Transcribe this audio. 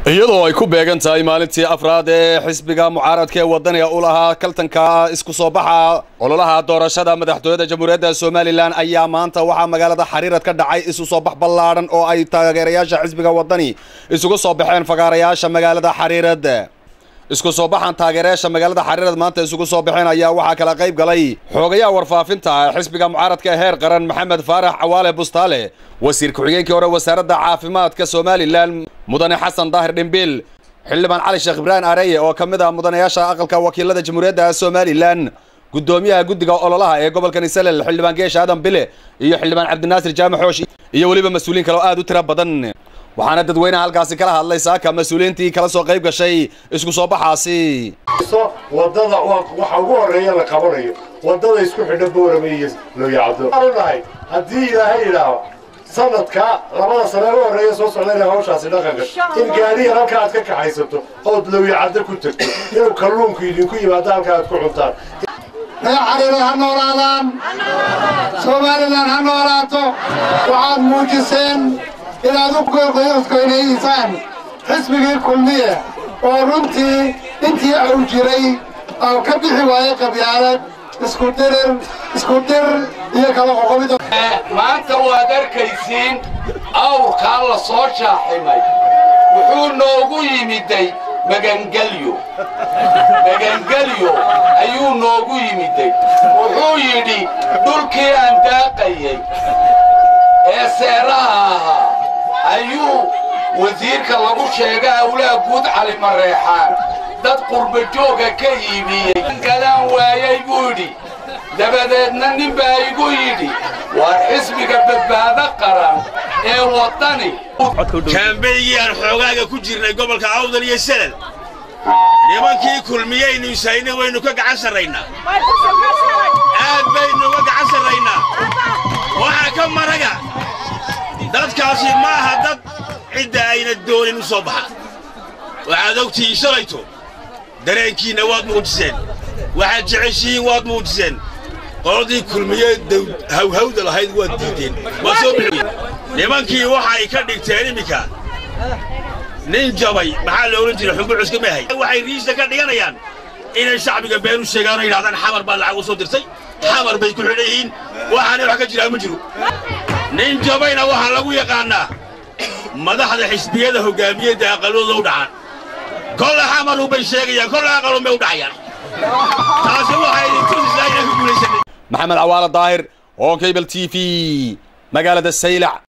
iyadoo ay ku beegan tahay maalintii afraad ee xisbiga mucaaradka ee wadaniga u lahaa kaltanka isku soo baxa ololaha doorashada madaxtooyada jamhuuriyadda somalilan ayaa maanta waxaa magaalada xariirad ka dhacay isu soo bax ballaadhan oo ay taageerayaasha xisbiga wadani isugu soo baxeen fagaarayaasha magaalada xariirad isku soo baxan taageerayaasha magaalada xariirad maanta isugu soo baxeen ayaa waxaa kala qayb galay xoogayaha warfaafinta xisbiga mucaaradka ee heer qaran maxamed faarax cawaale bustaale wasiir ku-xigeenkii hore wasaaradda caafimaadka somalilan mudane xasan daahir dhimbiil xildhibaan cali sheekh ibraahim areye oo ka mid ah mudanayaasha aqalka wakiilada jamhuuriyadda somalilan guddoomiyaha guddiga ololaha ee gobolka nisalel xildhibaan geesha aadan bile iyo xildhibaan cabdinaasir jaamac xoosh iyo weliba mas-uuliin kale oo aad u tiro badan waxaana dadweynaha halkaasi kala hadlay saaka mas-uuliyiintii kala soo qayb gashay isku soo baxaasi wadada waxa ugu horeeya la qabanayo wadada isku xidha boorame iyo looyacdo nahay haddii ilaahay idhaaho sanadka labada sane u horeeya soo socda inay hawshaasi dhaqan gasho in gaariyan halka aad ka kaxaysato ood lowyacaddo ku tagto inuu kalluunku idinku yimaado halka aad ku cuntaan reer xariiro ha noolaadaan somalilan ha noolaato waxaad muujiseen inaad u goynaysaan xisbigii kulmiye oo runtii intii au jiray aan ka bixi waayey qabyaalad isku dirir isku dir iyo kala qoqobida maanta waad arkaysiin awrkaa la soo shaaximay wuxuu noogu yimiday magangelyo magangelyo ayuu noogu yimiday wuxuu yidhi dhulkii aan daaqayay ee seeraha ahaa ayuu wasiirka lagu sheega awlaa guud cali mareexaan dad qurbajooga ka iibiyey galaan waayay buu yidhi dabadeedna nin baa igu yidhi waa xisbiga badbaado qaran ee waddani kaambeygii aan xoogaaga ku jirnay gobolka awdal iyo selal nimankii kulmiyaynu isayna waynu ka gacan sarraynaa aad baynu uga gacan sarraynaa waxaa ka maraga dadkaasi ma aha dad cidda ayna doonin u soo baxa waxaad ogtihiin shalayto dareenkiinna waad muujiseen waxaad jeceshihiin waad muujiseen qoladii kulmiye hawhawda lahayd waad diideen waa soo bixiyeen nimankii waxay ka dhigteen iminka nin jabay maxaa la odhan jiray xumbucuska maahay waxay riista ka dhiganayaan inay shacbiga been u sheegaan oo yidhahdaan xamar baa lacag u soo dirtay xamar bay ku xidhan yihiin waxaana wax ka jiraa ma jiro nin jabayna waxaa lagu yaqaannaa madaxda xisbiyada hoggaamiyadda aqalladooda u dhacaan kolle xamarun bay sheegayaan kolle aqalun bay u dhacayaan taasi waxay idin tusisaa inaan ku guulaysanay maxamed cawaale daahir oo cable t v magaalada saylac